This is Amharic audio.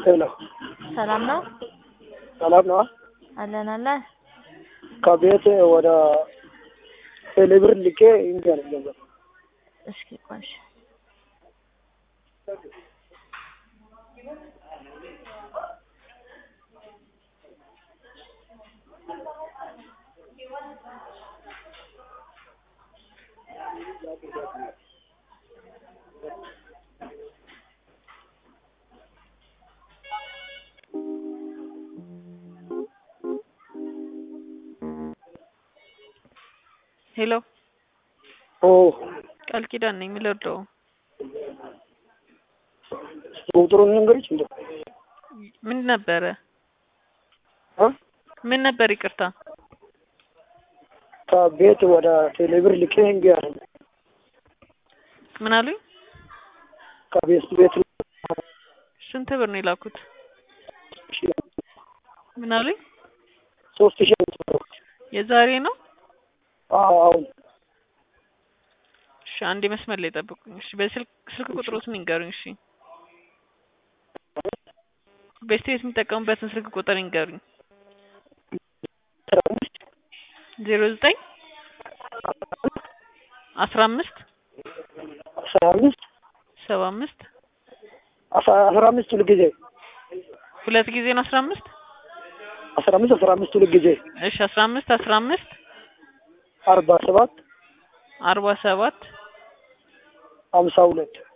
ሄሎ ሰላም ነው ሰላም ነው። አለን አለን። ከቤት ወደ ቴሌብር ልኬ እንዲ ነው ገንዘብ እስኪ ቆይ እሺ። ሄሎ ኦ ቃል ኪዳን ነኝ የምልወደው ቁጥሩን ንገሪች እንደ ምን ነበረ እ ምን ነበር ይቅርታ ከቤት ወደ ቴሌብር ልኬ እንዲ ነው ምን አሉኝ ከቤት ቤት ስንት ብር ነው የላኩት ምን አሉኝ ሶስት ሺህ ነው የዛሬ ነው አሁን እሺ አንዴ መስመር ላይ ጠብቁኝ እሺ በስልክ ስልክ ቁጥሮትን ይንገሩኝ እሺ በስቴት የሚጠቀሙበትን ስልክ ቁጥር ይንገሩኝ ዜሮ ዘጠኝ አስራ አምስት አስራ አምስት ሰባ አምስት አስራ አምስት ሁል ጊዜ ሁለት ጊዜ ነው አስራ አምስት አስራ አምስት አስራ አምስት ሁል ጊዜ እሺ አስራ አምስት አስራ አምስት አርባ ሰባት አርባ ሰባት ሀምሳ ሁለት